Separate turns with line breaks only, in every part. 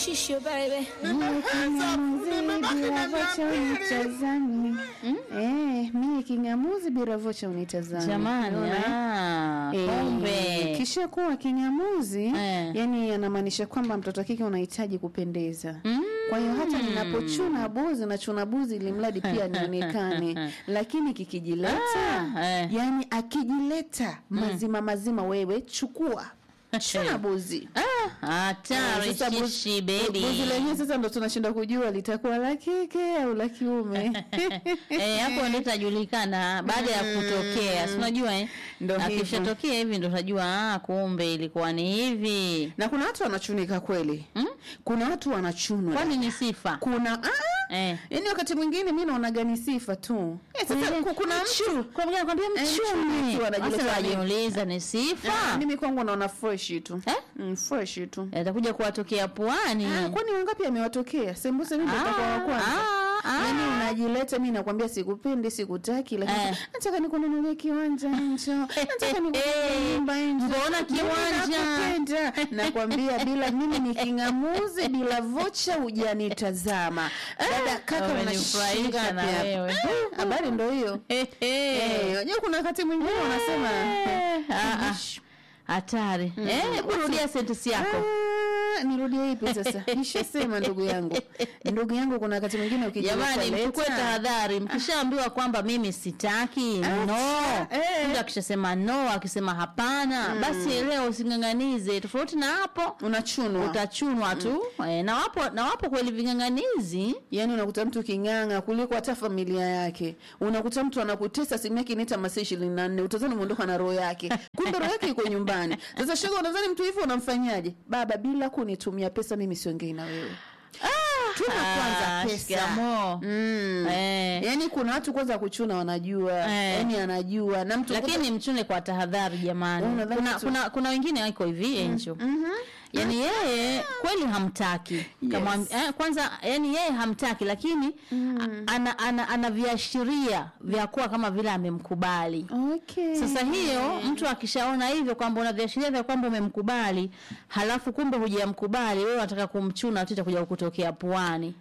Shisho baby.
Biravocha unitazame. Eh, mie kingamuzi biravocha unitazame.
Jamani,
Unaona?
ah,
Eh,
kumbe.
kisha kuwa kingamuzi
Eh.
yani anamaanisha kwamba mtoto wa kike unahitaji kupendeza
Mm.
kwa hiyo hata ninapochuna buzi nachuna buzi ili mradi pia nionekane lakini kikijileta
Ah, eh.
yani akijileta mazima mazima wewe chukua chuna buzi
Ah, hatari
Eh, sasa buzi-
shishi baby.
buzi lenyewe sasa ndo tunashinda kujua litakuwa la kike au la kiume
Eh, hapo ndio itajulikana baada ya kutokea. Si unajua eh?
Ndo hivyo.
Akishatokea hivi ndo utajua ah, kumbe ilikuwa ni hivi.
na kuna watu wanachunika kweli
Mm?
kuna watu wanachunwa
Kwani ni sifa?
kuna ah,
Eh.
yaani wakati mwingine mi naonaga ni sifa tu eh, sasa ku- kuna mtu
Kwa mgeni anakwambia
Eh, mchumi
mchumi.
tu anajileta
Sasa
nini?
wajiuliza ni
Ah,
sifa.
mimi kwangu naona fresh tu
Eh?
mm, fresh tu
Atakuja kuwatokea puani.
ah, kwani wangapi amewatokea sembuse mimi
Ah,
nitakuwa wa kwanza
ah, ah.
Yaani unajileta mi nakwambia sikupendi sikutaki lakini
Eh.
nataka nikununulie kiwanja njo nataka nikununulie nyumba njo
Mbona kiwanja?
nakupenda nakwambia bila mimi ni kingamuzi bila vocha hujanitazama dada kaka
Umenifurahisha
unashinga
na
pia
wewe.
habari ndo hiyo
Eh, eh.
Eh, unajua kuna wakati mwingine wanasema
Eh, ah, ah.
Shh.
hatari eh, hebu rudia sentensi yako
Ah, nirudie ipi sasa nishasema ndugu yangu ndugu yangu kuna wakati mwingine ukijileta
jamani
leta.
mchukue tahadhari mkishaambiwa kwamba mimi sitaki no
eh.
mtu akishasema no akisema hapana basi leo using'ang'anize tofauti na hapo
unachunwa
utachunwa tu eh, na wapo na wapo kweli ving'ang'anizi
yaani unakuta mtu king'ang'a kuliko hata familia yake unakuta mtu anakutesa simu yake inaita masaa ishirini na nne utazani umeondoka na roho yake kumbe roho yake iko nyumbani sasa shoga unadhani mtu hivyo unamfanyaje baba bila kunitumia pesa mimi siongei na wewe tuna kwanza
Ah,
pesa
shikamoo.
mm.
Eh.
yaani kuna watu kwanza kuchuna wanajua
Eh.
yaani anajua na mtu
lakini mchune kwa tahadhari jamani
Unadhani
kuna,
tu-
kuna, kuna wengine wako hivi enjo yani yeye kweli hamtaki kama eh, kwanza yani yeye hamtaki lakini a- ana, ana, ana viashiria vya kuwa kama vile amemkubali
okay.
sasa hiyo mtu akishaona hivyo kwamba una viashiria vya kwamba umemkubali halafu kumbe hujamkubali wewe unataka kumchuna tu itakuja kutokea puani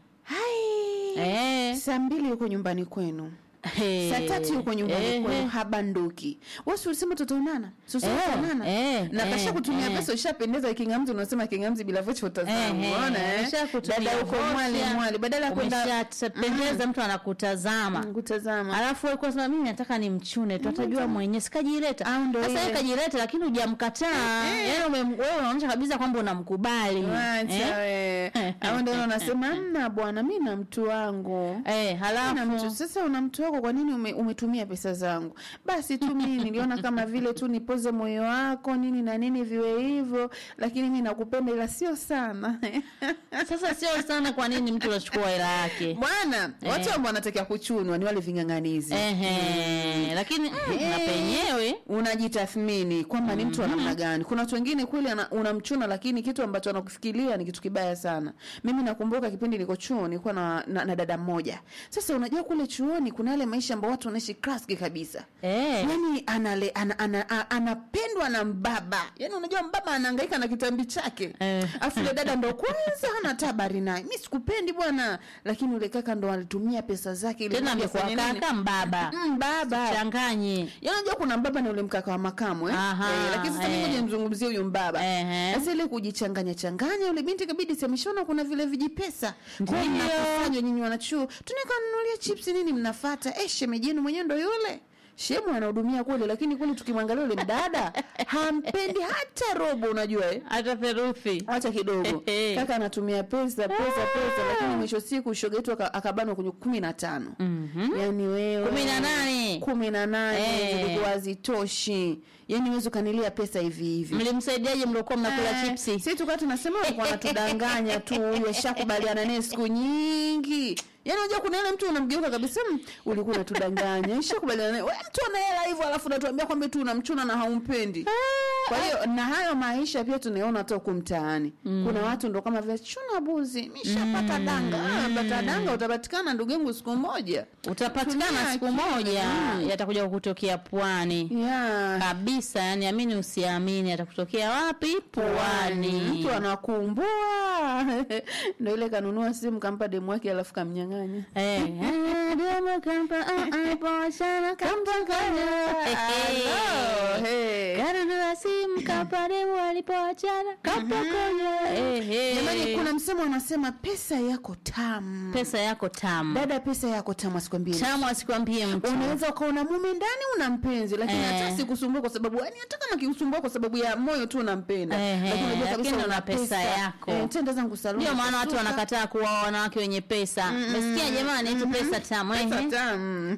Hai.
eh.
saa mbili yuko nyumbani kwenu
Hey.
saa tatu yuko nyumbani
Eh,
kwenu
eh.
habanduki wasi ulisema tutaonana
Eh,
sosiutaonana
eh,
na kasha
eh,
kutumia
eh.
pesa ushapendeza kingamzi unasema kingamzi bila vocha utazama
Eh, eh,
unaona eh?
umeshakutumia
dada uko
vocha,
mwali mwali badala ya kwenda
umeshapendeza mtu anakutazama
kutazama
alafu alikuwa sema mimi nataka ni mchune tu atajua mwenyewe sikajileta
Au ndo
sasa
ile.
yeye kajileta lakini hujamkataa yaani ume- wewe unaonyesha kabisa kwamba unamkubali
Wacha
eh?
we au ndio unasema mna bwana mi na mtu wangu
Eh,
na mtu
halafu
sasa una mtu wako kwa nini ume, umetumia pesa zangu basi tu mimi niliona kama vile tu nipoze moyo wako nini na nini viwe hivyo lakini mi nakupenda ila sio sana
sasa sio sana kwa nini mtu anachukua hela yake
bwana watu ambao wanatakiwa kuchunwa ni wale ving'ang'anizi
Ehe, lakini mm, na
Eh.
penyewe
unajitathmini kwamba ni mtu wa namna gani kuna watu wengine kweli ana- unamchuna lakini kitu ambacho anakufikiria ni kitu kibaya sana mimi nakumbuka kipindi niko chuo nilikuwa na, na, na dada mmoja sasa unajua kule chuoni kuna yale maisha ambao watu wanaishi klaski kabisa
eh.
yani anale, ana, ana, a- anapendwa na mbaba yani unajua mbaba anaangaika na kitambi chake
Eh.
afu yule dada ndo kwanza hana tabari naye mi sikupendi bwana lakini ule kaka ndo alitumia pesa zake ili
tena
mradi
amekuwa
afanye nini?
kaka mbaba
Mm, baba
changanye
Yaani unajua kuna mbaba na ule mkaka wa makamu eh?
Aha,
eh, lakini sasa mimi
eh.
ngoja nimzungumzie huyu mbaba
Ehe.
sasa ile kujichanganya changanya yule binti kabidi semeshona kuna vile vijipesa kwa
Ndio.
mnakusanywa nyinyi wanachuo tunaika nunulia chips nini mnafata eh shemeji yenu mwenyewe ndo yule shemu anahudumia kule lakini kule tukimwangalia yule mdada hampendi hata robo unajua eh?
hata theruthi
hata kidogo
Ehe.
kaka anatumia pesa pesa pesa lakini mwisho siku shoga yetu aka- akabanwa kwenye kumi na tano yani wewe
Kumi na nane.
kumi na nane
Eh.
zilikuwa hazitoshi yani uwezi ukanilia pesa hivi hivi
mlimsaidiaje mliokuwa mnakula
Eh,
chipsi
si tukaa tunasema walikuwa wanatudanganya tu huyu ashakubaliana naye siku nyingi yaani unajua kuna ile mtu unamgeuka kabisa "Mm, ulikuwa unatudanganya ishakubaliana naye we mtu ana hela hivyo alafu unatuambia kwamba tu unamchuna na haumpendi kwa hiyo na hayo maisha pia tunaona hata huku mtaani kuna watu ndo kama vile chuna buzi mishapata danga Ah, pata danga utapatikana ndugu yangu siku moja
utapatikana
Tumia
siku
akili.
moja yatakuja kukutokea pwani
yeah.
kabisa yani amini usiamini atakutokea wapi pwani
mtu anakumbua ndo ile kanunua simu kampa demu wake alafu kamnyang'anya
Eh, eh, demo kampa, ah, ah, poachana, kampa kanya.
Hello, hey.
Kanunua simu kampa demo alipoachana kampa kanya. Eh, eh.
jamani kuna msemo anasema pesa yako tamu
pesa yako tamu
dada pesa yako tamu asikwambie
tamu asikwambie mtu
unaweza ukaona mume ndani una mpenzi lakini
Eh.
hata sikusumbua kwa sababu yani hata kama kikusumbua kwa sababu ya moyo tu unampenda
Eh,
lakini unajua
eh,
kabisa
lakini
una
una pesa yako.
eh, tenda zangu saluni
ndio maana watu
nitasuka.
wanakataa kuwa wanawake wenye pesa mesikia jamani eti pesa tamu eh,
pesa
eh.
tamu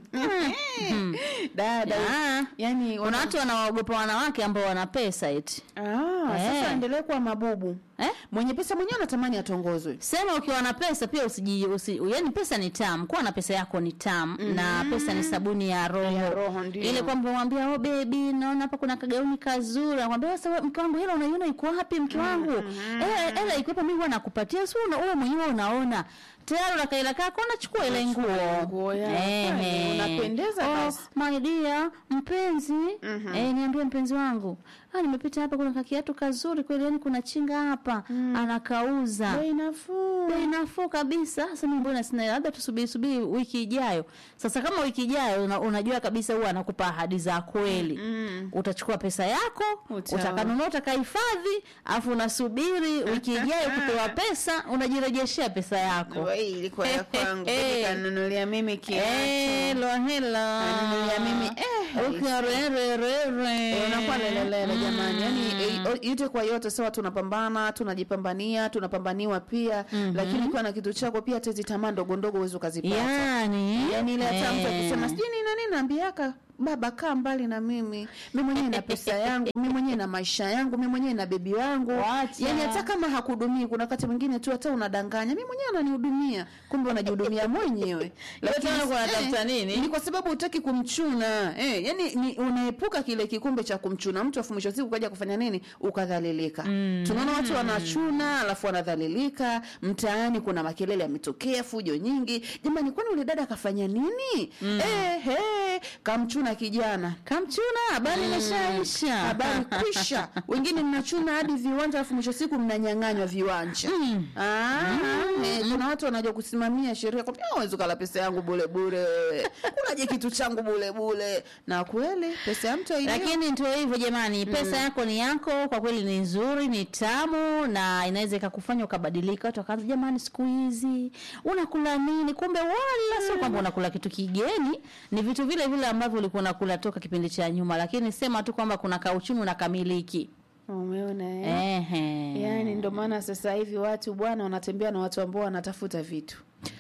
dada
Ah.
yani
kuna watu wanawaogopa wanawake ambao wana pesa eti
ah, sasa
Eh.
endelee kuwa mabubu
eh?
mwenye pesa mwenyewe anatamani atongozwe
sema ukiwa na pesa pia usiji usi, yani pesa ni tamu kuwa na pesa yako ni tamu na pesa ni sabuni ya roho,
Ya roho, ndio.
ile kwamba mwambia oh baby naona hapa kuna kagauni kazuri nakwambia sasa wewe, mke wangu hela unaiona iko wapi mke wangu eh hela iko hapa mimi huwa nakupatia si una wewe mwenyewe unaona tayari una kaila kako unachukua ile nguo
nguo yako,
Ehe.
unapendeza
oh,
basi.
my dear mpenzi eh, niambie mpenzi wangu ah, nimepita hapa kuna kakiatu kazuri kweli yani kuna chinga hapa anakauza
bei nafuu
bei nafuu kabisa sasa mimi mbona sina hela? labda tusubiri subiri wiki ijayo sasa kama wiki ijayo una, unajua kabisa huwa anakupa ahadi za kweli
Mm.
utachukua pesa yako
Utawa.
utakanunua utakahifadhi alafu unasubiri wiki ijayo kupewa pesa unajirejeshea pesa yako
Wewe ilikuwa ya kwangu
Eh.
kanunulia mimi kiatu
Hello, hello.
Kanunulia mimi eh
Ukiarererere.
Eh, unakuwa lelelele jamani yani eh, o- yote kwa yote sawa tunapambana tunajipambania tunapambaniwa pia lakini ukiwa na kitu chako pia hata hizi tamaa ndogo ndogo uwezi ukazipata
yani
yani ile hata mtu
eh.
akisema sijui nini na nini naambiaka baba kaa mbali na mimi mi mwenyewe na pesa yangu mi mwenyewe na maisha yangu mi mwenyewe na bebi wangu
Wacha.
yani hata kama hakudumii kuna wakati mwingine tu hata unadanganya mi mwenyewe ananihudumia kumbe unajihudumia mwenyewe Lakini,
tena uko unatafuta
eh,
nini?
ni kwa sababu hutaki kumchuna eh, yani ni unaepuka kile kikumbe cha kumchuna mtu afu mwisho wa siku kaja kufanya nini ukadhalilika mm. tunaona watu wanachuna alafu wanadhalilika mtaani kuna makelele yametokea fujo nyingi jamani kwani ule dada akafanya nini mm. eh, hey, kamchuna kijana
kamchuna habari imeshaisha
habari kwisha wengine mnachuna hadi viwanja alafu mwisho wa siku mnanyang'anywa viwanja
Mm.
Ah, eh, kuna watu wanajua kusimamia sheria kwambia awezi ukala pesa yangu bule bule unaje kitu changu bule bule na kweli pesa ya mtu hailiwi.
lakini ndio hivyo jamani pesa yako ni yako kwa kweli ni nzuri ni tamu na inaweza ikakufanya ukabadilika watu wakaanza jamani siku hizi unakula nini kumbe wala sio kwamba unakula kitu kigeni ni vitu vile vile ambavyo ulikuwa unakula toka kipindi cha nyuma lakini sema tu kwamba kuna kauchumi unakamiliki
umeona eh?
Ehe.
yaani ndio maana sasa hivi watu bwana wanatembea na watu ambao wanatafuta vitu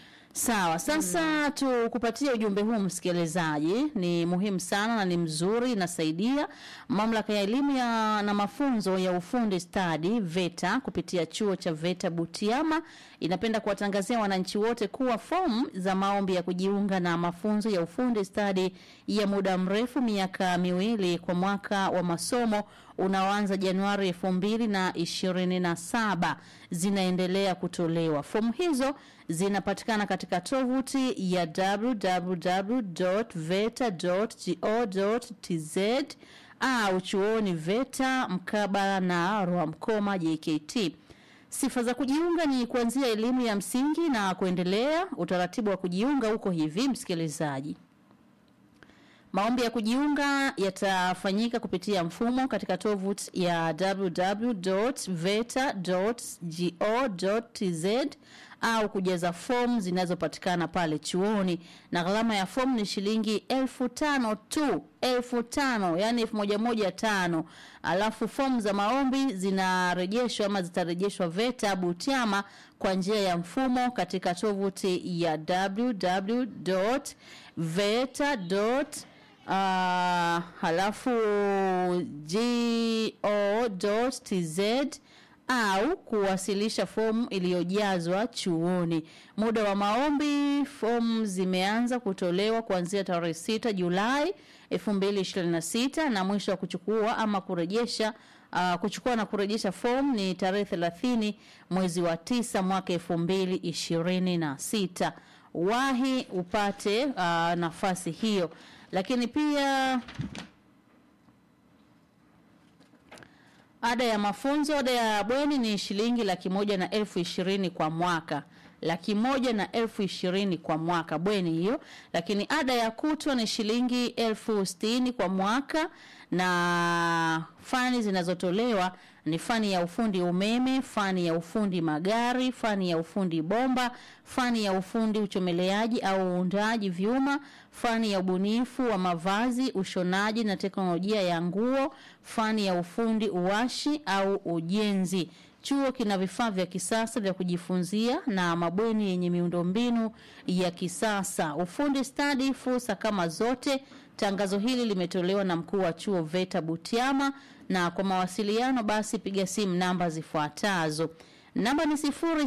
Sawa, sasa tukupatie ujumbe huu msikilizaji, ni muhimu sana na ni mzuri, inasaidia. Mamlaka ya elimu ya na mafunzo ya ufundi stadi VETA kupitia chuo cha VETA Butiama inapenda kuwatangazia wananchi wote kuwa fomu za maombi ya kujiunga na mafunzo ya ufundi stadi ya muda mrefu miaka miwili kwa mwaka wa masomo unaoanza Januari elfu mbili na ishirini na saba zinaendelea kutolewa. Fomu hizo zinapatikana katika tovuti ya www.veta.go.tz au chuoni VETA mkabala na Rwamkoma JKT. Sifa za kujiunga ni kuanzia elimu ya msingi na kuendelea. Utaratibu wa kujiunga uko hivi, msikilizaji. Maombi ya kujiunga yatafanyika kupitia mfumo katika tovuti ya www.veta.go.tz au kujaza fomu zinazopatikana pale chuoni, na gharama ya fomu ni shilingi elfu tano tu, elfu tano yani elfu moja moja tano. Alafu fomu za maombi zinarejeshwa ama zitarejeshwa VETA Butiama kwa njia ya mfumo katika tovuti ya www.veta.go Uh, halafu go.tz au kuwasilisha fomu iliyojazwa chuoni. Muda wa maombi, fomu zimeanza kutolewa kuanzia tarehe 6 Julai 2026 na mwisho wa kuchukua ama kurejesha uh, kuchukua na kurejesha fomu ni tarehe 30 mwezi wa tisa mwaka 2026. Wahi upate uh, nafasi hiyo. lakini pia ada ya mafunzo ada ya bweni ni shilingi laki moja na elfu ishirini kwa mwaka laki moja na elfu ishirini kwa mwaka bweni hiyo lakini ada ya kutwa ni shilingi elfu sitini kwa mwaka na fani zinazotolewa ni fani ya ufundi umeme fani ya ufundi magari fani ya ufundi bomba fani ya ufundi uchomeleaji au uundaji vyuma fani ya ubunifu wa mavazi ushonaji na teknolojia ya nguo fani ya ufundi uwashi au ujenzi chuo kina vifaa vya kisasa vya kujifunzia na mabweni yenye miundombinu ya kisasa ufundi stadi fursa kama zote tangazo hili limetolewa na mkuu wa chuo veta butiama na kwa mawasiliano basi piga simu namba zifuatazo namba ni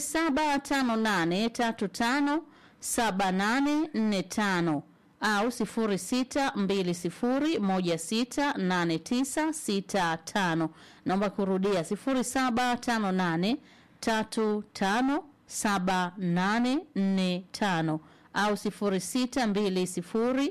0758357845 au 0620168965 naomba kurudia 0758357845 au 0620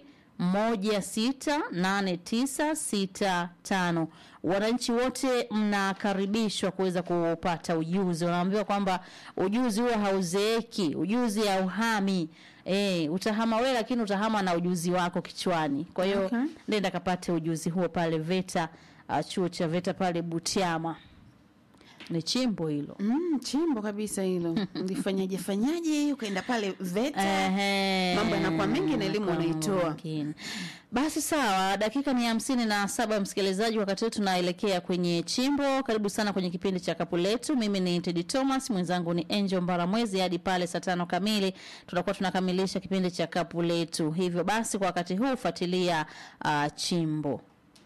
168965 wananchi wote mnakaribishwa kuweza kupata ujuzi wanaambiwa kwamba ujuzi huo hauzeeki ujuzi hauhami e, utahama wewe lakini utahama na ujuzi wako kichwani kwa hiyo
Okay.
nenda kapate ujuzi huo pale veta uh, chuo cha veta pale butiama ni chimbo hilo
Mm, chimbo kabisa hilo ulifanyaje fanyaje ukaenda pale VETA
Ehe.
Mambo yanakuwa mengi na elimu
Mambo
unaitoa.
mengine. Basi sawa, dakika ni hamsini na saba msikilizaji, wakati huu tunaelekea kwenye chimbo. Karibu sana kwenye kipindi cha kapu letu. Mimi ni Tedi Thomas, mwenzangu ni Angel Mbaramwezi. Hadi pale saa tano kamili tutakuwa tunakamilisha kipindi cha kapu letu. Hivyo basi, kwa wakati huu fuatilia uh, chimbo.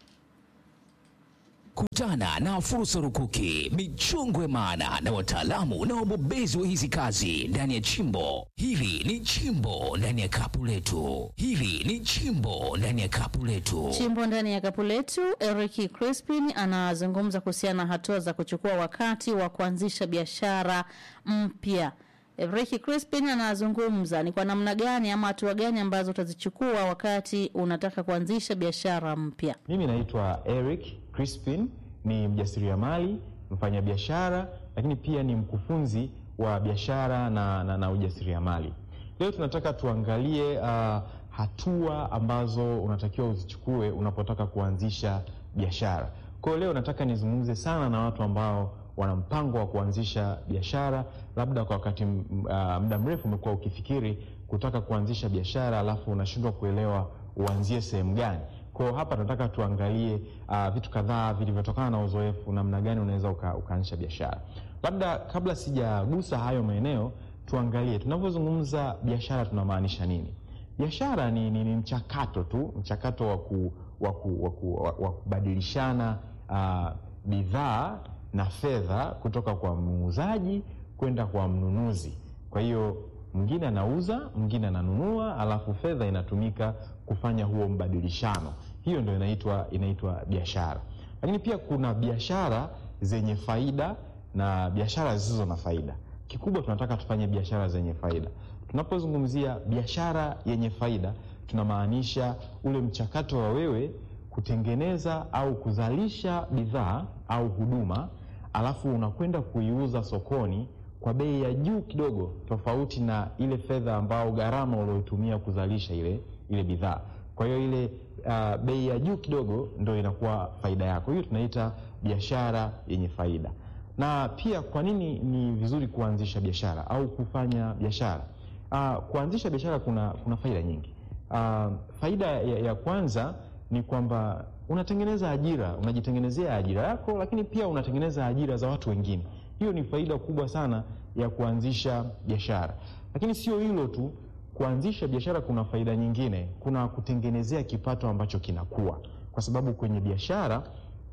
Kutana na fursa rukuki, michongo ya maana na wataalamu na wabobezi wa hizi kazi ndani ya chimbo. Hili ni chimbo ndani ya kapu letu. Hili ni chimbo ndani ya kapu letu.
Chimbo ndani ya kapu letu, Eric Crispin anazungumza kuhusiana na hatua za kuchukua wakati wa kuanzisha biashara mpya. Eric Crispin anazungumza ni kwa namna gani ama hatua gani ambazo utazichukua wakati unataka kuanzisha biashara mpya.
Mimi naitwa Eric Crispin, ni mjasiriamali, mfanyabiashara, lakini pia ni mkufunzi wa biashara na, na, na ujasiriamali. Leo tunataka tuangalie uh, hatua ambazo unatakiwa uzichukue unapotaka kuanzisha biashara. Kwa hiyo leo nataka nizungumze sana na watu ambao wana mpango wa kuanzisha biashara, labda kwa wakati m- uh, muda mrefu umekuwa ukifikiri kutaka kuanzisha biashara, alafu unashindwa kuelewa uanzie sehemu gani. Kwa hiyo hapa nataka tuangalie uh, vitu kadhaa vilivyotokana na uzoefu, namna gani unaweza uka, ukaanzisha biashara. Labda kabla sijagusa hayo maeneo, tuangalie tunavyozungumza biashara tunamaanisha nini. Biashara ni, ni, ni mchakato tu, mchakato wa ku, wa ku, wa ku, wa, wa kubadilishana uh, bidhaa na fedha kutoka kwa muuzaji kwenda kwa mnunuzi. Kwa hiyo mwingine anauza, mwingine ananunua, alafu fedha inatumika kufanya huo mbadilishano. Hiyo ndio inaitwa inaitwa biashara. Lakini pia kuna biashara zenye faida na biashara zisizo na faida. Kikubwa tunataka tufanye biashara zenye faida. Tunapozungumzia biashara yenye faida, tunamaanisha ule mchakato wa wewe kutengeneza au kuzalisha bidhaa au huduma, alafu unakwenda kuiuza sokoni kwa bei ya juu kidogo, tofauti na ile fedha ambao gharama ulioitumia kuzalisha ile ile bidhaa. Kwa hiyo ile uh, bei ya juu kidogo ndio inakuwa faida yako. Hiyo tunaita biashara yenye faida. Na pia kwa nini ni vizuri kuanzisha biashara au kufanya biashara? Uh, kuanzisha biashara kuna, kuna faida nyingi. Uh, faida ya, ya kwanza ni kwamba unatengeneza ajira, unajitengenezea ajira yako, lakini pia unatengeneza ajira za watu wengine. Hiyo ni faida kubwa sana ya kuanzisha biashara. Lakini sio hilo tu, kuanzisha biashara kuna faida nyingine, kuna kutengenezea kipato ambacho kinakuwa, kwa sababu kwenye biashara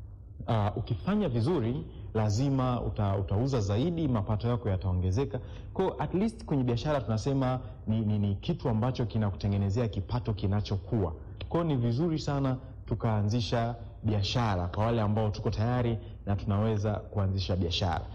uh, ukifanya vizuri lazima uta, utauza zaidi, mapato yako yataongezeka. Kwa hiyo at least kwenye biashara tunasema ni, ni, ni kitu ambacho kinakutengenezea kipato kinachokuwa. Kwa hiyo ni vizuri sana tukaanzisha biashara kwa wale ambao tuko tayari na tunaweza kuanzisha biashara.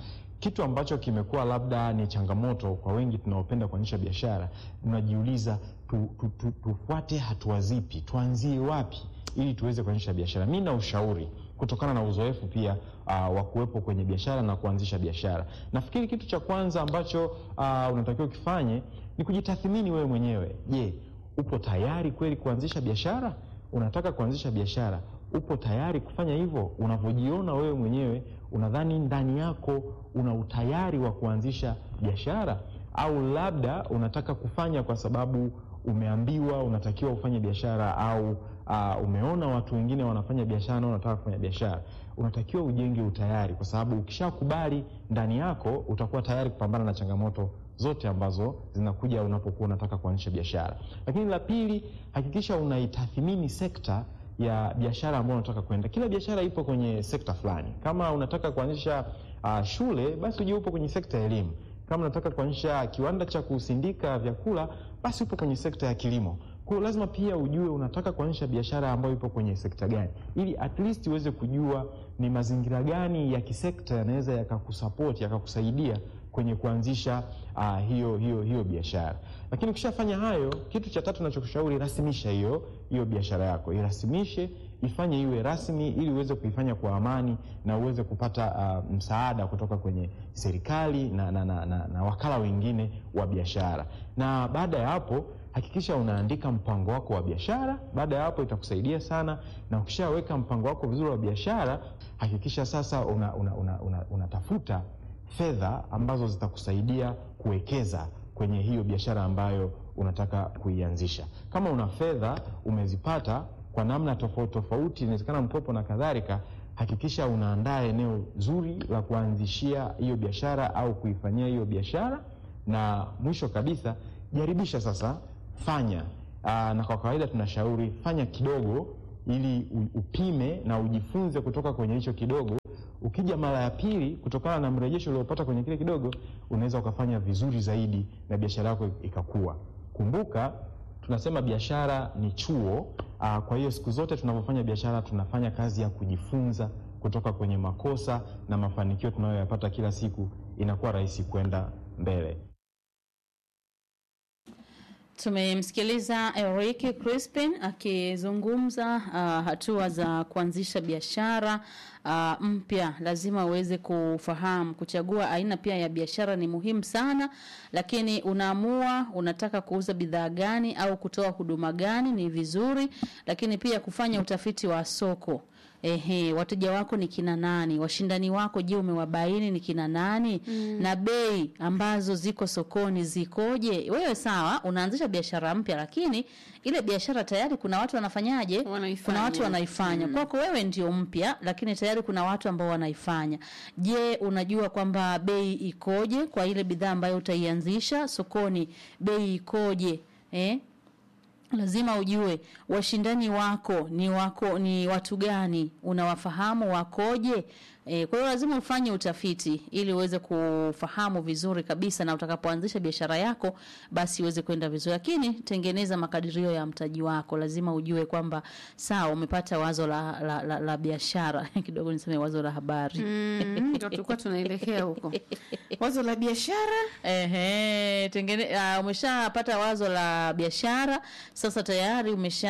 kitu ambacho kimekuwa labda ni changamoto kwa wengi tunaopenda kuanzisha biashara, tunajiuliza tu, tu, tu, tufuate hatua zipi, tuanzie wapi ili tuweze kuanzisha biashara. Mi na ushauri kutokana na uzoefu pia uh, wa kuwepo kwenye biashara na kuanzisha biashara. Nafikiri kitu cha kwanza ambacho uh, unatakiwa ukifanye ni kujitathmini wewe mwenyewe. Je, upo tayari kweli kuanzisha biashara? Unataka kuanzisha biashara, upo tayari kufanya hivyo? Unavyojiona wewe mwenyewe, unadhani ndani yako una utayari wa kuanzisha biashara, au labda unataka kufanya kwa sababu umeambiwa unatakiwa ufanye biashara au uh, umeona watu wengine wanafanya biashara na unataka kufanya biashara. Unatakiwa ujenge utayari, kwa sababu ukishakubali ndani yako utakuwa tayari kupambana na changamoto zote ambazo zinakuja unapokuwa unataka kuanzisha biashara. Lakini la pili, hakikisha unaitathmini sekta ya biashara ambayo unataka kwenda. Kila biashara ipo kwenye sekta fulani. Kama unataka kuanzisha uh, shule, basi ujue upo kwenye sekta ya elimu. Kama unataka kuanzisha kiwanda cha kusindika vyakula, basi upo kwenye sekta ya kilimo. Kwa hiyo lazima pia ujue unataka kuanzisha biashara ambayo ipo kwenye sekta gani, ili at least uweze kujua ni mazingira gani ya kisekta yanaweza yakakusapoti yakakusaidia kwenye kuanzisha uh, hiyo hiyo hiyo biashara. Lakini ukishafanya hayo, kitu cha tatu nachokushauri, rasimisha hiyo hiyo biashara yako, irasimishe, ifanye iwe rasmi, ili uweze kuifanya kwa amani na uweze kupata uh, msaada kutoka kwenye serikali na, na, na, na, na wakala wengine wa biashara. Na baada ya hapo hakikisha unaandika mpango wako wa biashara. Baada ya hapo itakusaidia sana, na ukishaweka mpango wako vizuri wa biashara, hakikisha sasa unatafuta una, una, una, unatafuta fedha ambazo zitakusaidia kuwekeza kwenye hiyo biashara ambayo unataka kuianzisha. Kama una fedha umezipata kwa namna tofauti tofauti, inawezekana mkopo na kadhalika, hakikisha unaandaa eneo zuri la kuanzishia hiyo biashara au kuifanyia hiyo biashara, na mwisho kabisa jaribisha sasa, fanya aa, na kwa kawaida tunashauri fanya kidogo, ili u- upime na ujifunze kutoka kwenye hicho kidogo. Ukija mara ya pili, kutokana na mrejesho uliopata kwenye kile kidogo, unaweza ukafanya vizuri zaidi na biashara yako ikakua. Kumbuka tunasema biashara ni chuo. Aa, kwa hiyo siku zote tunapofanya biashara tunafanya kazi ya kujifunza kutoka kwenye makosa na mafanikio tunayoyapata kila siku, inakuwa rahisi kwenda mbele.
Tumemsikiliza Eric Crispin akizungumza uh, hatua za kuanzisha biashara uh, mpya. Lazima uweze kufahamu kuchagua aina pia ya biashara ni muhimu sana, lakini unaamua unataka kuuza bidhaa gani au kutoa huduma gani, ni vizuri, lakini pia kufanya utafiti wa soko. Ehe, wateja wako ni kina nani? Washindani wako je, umewabaini ni kina nani? Na bei ambazo ziko sokoni zikoje? Wewe sawa, unaanzisha biashara mpya, lakini ile biashara tayari kuna watu wanafanyaje?
Wanaifanya.
Kuna watu wanaifanya. Kwako wewe ndio mpya, lakini tayari kuna watu ambao wanaifanya. Je, unajua kwamba bei ikoje kwa ile bidhaa ambayo utaianzisha sokoni? Bei ikoje? Eh? lazima ujue washindani wako ni wako ni watu gani unawafahamu wakoje e, kwa hiyo lazima ufanye utafiti ili uweze kufahamu vizuri kabisa na utakapoanzisha biashara yako basi uweze kwenda vizuri lakini tengeneza makadirio ya mtaji wako lazima ujue kwamba sawa umepata wazo la, la, la, la biashara kidogo niseme wazo la habari
Mm, ndo tulikuwa tunaelekea huko wazo la biashara
Ehe, tengene, uh, umeshapata wazo la biashara sasa tayari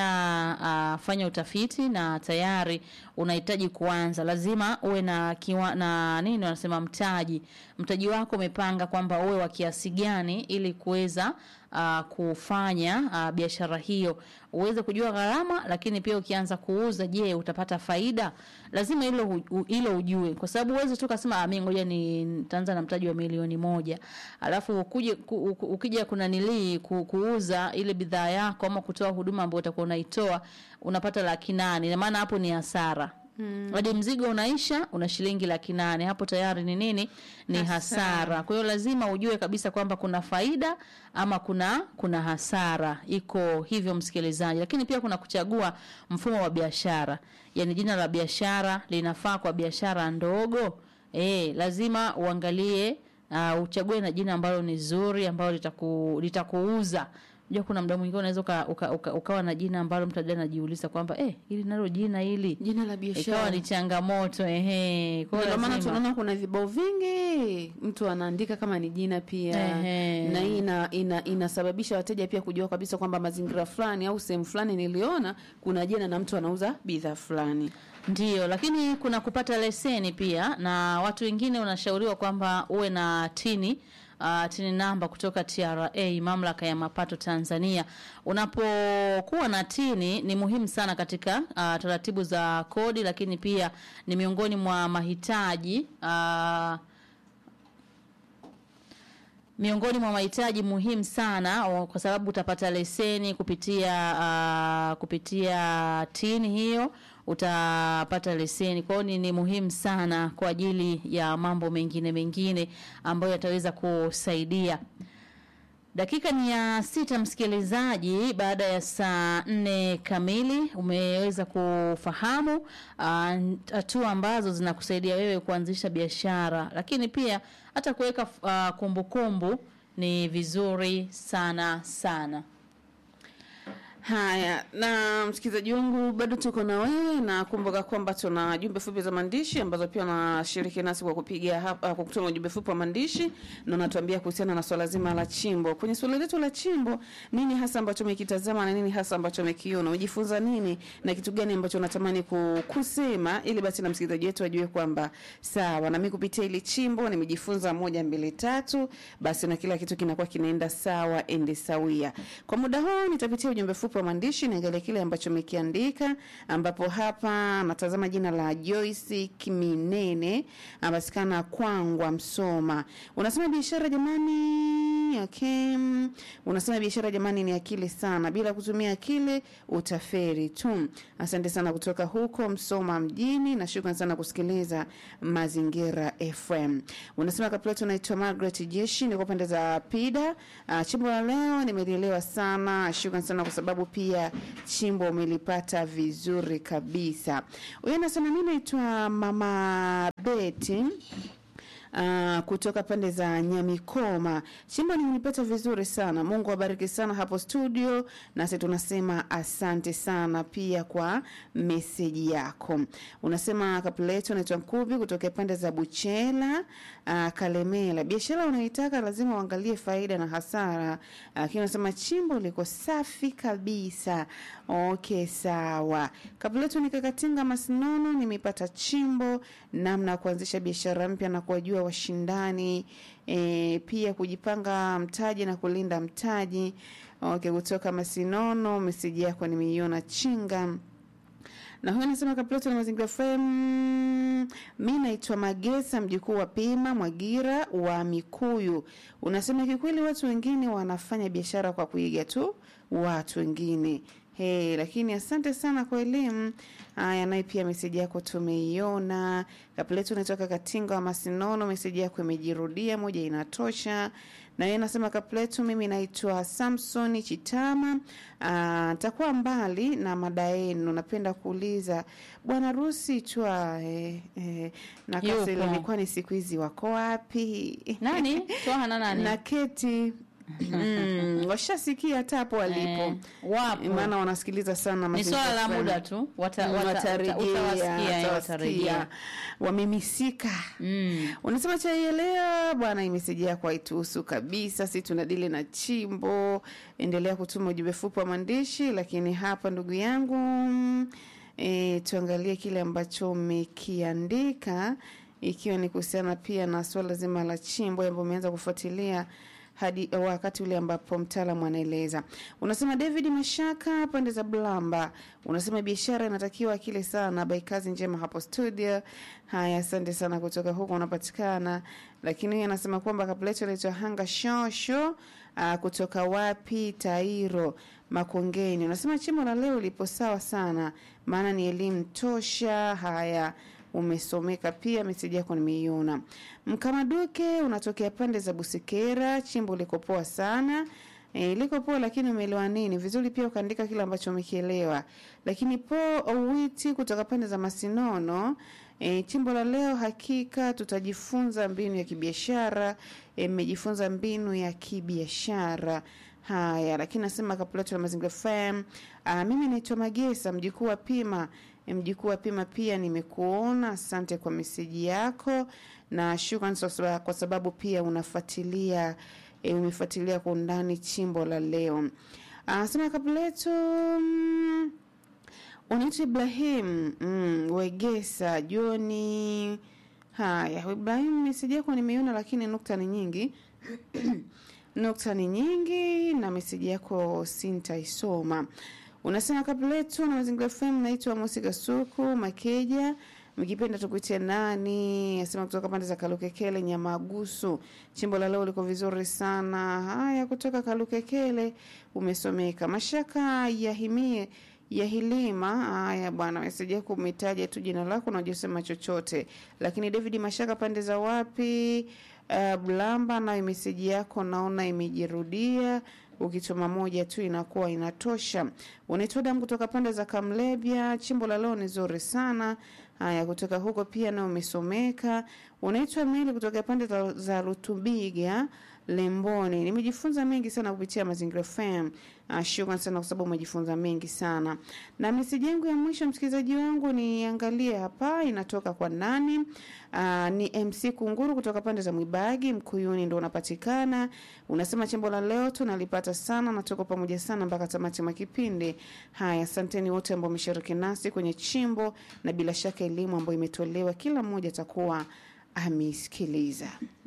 umesha uh, fanya utafiti na tayari unahitaji kuanza lazima uwe na kiwa, na nini wanasema mtaji mtaji wako umepanga kwamba uwe wa kiasi gani ili kuweza uh, kufanya uh, biashara hiyo uweze kujua gharama lakini pia ukianza kuuza je utapata faida lazima hilo hu- u- hilo ujue kwa sababu uweze tu kasema ah, mimi ngoja ni nitaanza na mtaji wa milioni moja alafu ukuje ku, u- ukija kuna nilii ku, kuuza ile bidhaa yako ama kutoa huduma ambayo utakuwa unaitoa unapata laki nane ina maana hapo ni hasara hadi mzigo unaisha una shilingi laki nane hapo tayari ni nini ni
Hasara.
hasara kwa hiyo lazima ujue kabisa kwamba kuna faida ama kuna kuna hasara iko hivyo msikilizaji lakini pia kuna kuchagua mfumo wa biashara yaani jina la biashara linafaa kwa biashara ndogo e, lazima uangalie uh, uchague na jina ambalo ni zuri ambalo litaku, litakuuza unajua kuna muda mwingine unaweza uka, uka, uka, ukawa na jina ambalo mtu ajua anajiuliza kwamba eh, ili nalo jina hili
jina la
ikawa
biashara
ni changamoto ehe. Kwa hiyo
ndio maana
lazima-
tunaona kuna vibao vingi mtu anaandika kama ni jina pia
Ehe.
na hii ina, ina, inasababisha wateja pia kujua kabisa kwamba mazingira fulani au sehemu fulani niliona kuna jina na mtu anauza bidhaa fulani
Ndiyo, lakini kuna kupata leseni pia, na watu wengine unashauriwa kwamba uwe na tini uh, tini namba kutoka TRA, mamlaka ya mapato Tanzania. Unapokuwa na tini ni muhimu sana katika uh, taratibu za kodi, lakini pia ni miongoni mwa mahitaji uh, miongoni mwa mahitaji muhimu sana o, kwa sababu utapata leseni kupitia uh, kupitia tini hiyo utapata leseni. Kwa hiyo ni, ni muhimu sana kwa ajili ya mambo mengine mengine ambayo yataweza kusaidia. Dakika ni ya sita, msikilizaji. Baada ya saa nne kamili, umeweza kufahamu ah, hatua ambazo zinakusaidia wewe kuanzisha biashara, lakini pia hata kuweka ah, kumbukumbu ni vizuri sana sana.
Haya, na msikilizaji wangu, bado tuko na wewe, na kumbuka kwamba tuna jumbe fupi za maandishi ambazo pia unashiriki nasi kwa kupiga hapa, kwa kutuma ujumbe fupi wa maandishi na unatuambia kuhusiana na swala zima la chimbo. Kwenye swali letu la chimbo, nini hasa ambacho umekitazama na nini hasa ambacho umekiona? Umejifunza nini na kitu gani ambacho unatamani ku- kusema, ili basi na msikilizaji wetu ajue kwamba sawa, na mimi kupitia ili chimbo nimejifunza moja mbili tatu, basi na kila kitu kinakuwa kinaenda sawa ende sawia. Kwa muda huu nitapitia ujumbe fupi wa maandishi niangalie kile ambacho umekiandika, ambapo hapa natazama jina la Joyce Kiminene, apatikana Kwangwa, Msoma. Unasema biashara jamani, okay. Unasema biashara jamani ni akili sana, bila kutumia akili utaferi tu. Asante sana kutoka huko Msoma mjini, na shukrani sana kusikiliza Mazingira FM. Unasema kapleto, naitwa Margaret Jeshi, niko pande za Pida. Uh, chimbo la leo nimelielewa sana, shukrani sana kwa sababu pia chimbo umelipata vizuri kabisa. Huyo anasema mimi naitwa Mama Beti Uh, kutoka pande za Nyamikoma. Chimbo nimelipata vizuri sana. Mungu awabariki sana hapo studio, nasi tunasema asante sana pia kwa meseji yako. Unasema kapuleto naitwa Nkubi kutoka pande za Buchela, uh, Kalemela. Biashara unaitaka lazima uangalie faida na hasara. Lakini uh, unasema chimbo liko safi kabisa. Okay, sawa. Kapuleto nikakatinga Masinono, nimepata chimbo namna ya kuanzisha biashara mpya na kuwajua washindani e, pia kujipanga mtaji na kulinda mtaji. Okay, kutoka Masinono, meseji yako nimeiona chinga na huyu anasema Kaploto na Mazingira FM. Mi naitwa Magesa, mjukuu wa Pima Mwagira wa Mikuyu. Unasema kikweli, watu wengine wanafanya biashara kwa kuiga tu watu wengine. Hey, lakini asante sana kwa elimu. Haya, naye pia meseji yako tumeiona. Kapletu unatoka Katinga wa Masinono, meseji yako imejirudia, moja inatosha. Na yeye anasema Kapletu, mimi naitwa Samson Chitama. Ah, nitakuwa mbali na mada yenu. Napenda kuuliza bwana Rusi twa eh, eh, na
Yupo.
Kasele, kwani siku hizi wako wapi?
Nani? Twaha na nani?
na Keti mm, washasikia hata hapo walipo
Eh, wapo.
maana wanasikiliza sana
Ni
Mazingira
swala la
FM.
muda tu. Wata,
Mm,
wata,
watarejea,
uta- utawasikia, eh,
watawasikia.
watarejea.
wamemisika
Mm.
unasema chaielewa bwana imeseji yako haituhusu kabisa si tunadili na chimbo endelea kutuma ujumbe fupi wa maandishi lakini hapa ndugu yangu e, tuangalie kile ambacho umekiandika ikiwa ni kuhusiana pia na swala zima la chimbo ambao umeanza kufuatilia hadi wakati ule ambapo mtaalamu anaeleza. Unasema David Mashaka pande za Blamba, unasema biashara inatakiwa akili sana. By kazi njema hapo studio. Haya, asante sana kutoka huko unapatikana. Lakini huyu anasema kwamba kapleto anaitwa Hanga Shosho uh, kutoka wapi Tairo Makongeni. Unasema chimbo la leo lipo sawa sana, maana ni elimu tosha. Haya, umesomeka pia, meseji yako nimeiona. Mkamaduke unatokea pande za Busekera, chimbo liko poa sana. E, liko poa lakini umeelewa nini vizuri pia ukaandika kile ambacho umekielewa lakini po owiti kutoka pande za masinono e, chimbo la leo hakika tutajifunza mbinu ya kibiashara e, mmejifunza mbinu ya kibiashara Haya, lakini nasema kapulato la Mazingira FM. Uh, mimi naitwa Magesa, mjukuu wa Pima. Mjukuu wa Pima pia nimekuona. Asante kwa meseji yako na shukrani sasa kwa sababu pia unafuatilia e, umefuatilia kwa undani chimbo la leo. Anasema kapulato mm, unaitwa Ibrahim mm, Wegesa Joni. Haya, Ibrahim, meseji yako nimeiona, lakini nukta ni nyingi nukta ni nyingi na meseji yako sintaisoma. Unasema kapuletu na mazingira FM, naitwa Mosi Kasuku Makeja, mkipenda tukuitie nani? Asema kutoka pande za Kalukekele Nyamagusu. Chimbo la leo liko vizuri sana. Haya, kutoka Kalukekele umesomeka. Mashaka yahimie ya Hilima. Haya bwana, meseji yako umetaja tu jina lako na hujasema chochote, lakini David Mashaka pande za wapi? Uh, Blamba nayo meseji yako naona imejirudia, ukituma moja tu inakuwa inatosha. Unaitwa damu kutoka pande za Kamlebya, chimbo la leo ni zuri sana. Haya, kutoka huko pia nao umesomeka. Unaitwa Meli kutoka pande za, za Rutubiga Lemboni. Nimejifunza mengi sana kupitia Mazingira FM. Uh, shukrani sana kwa sababu umejifunza mengi sana. Na meseji yangu ya mwisho msikilizaji wangu niangalie hapa inatoka kwa nani? Uh, ni MC Kunguru kutoka pande za Mwibagi Mkuyuni ndo unapatikana. Unasema chimbo la leo tunalipata sana na tuko pamoja sana mpaka tamati mwa kipindi. Haya, asanteni wote ambao wameshiriki nasi kwenye chimbo na bila shaka elimu ambayo imetolewa kila mmoja atakuwa ameisikiliza.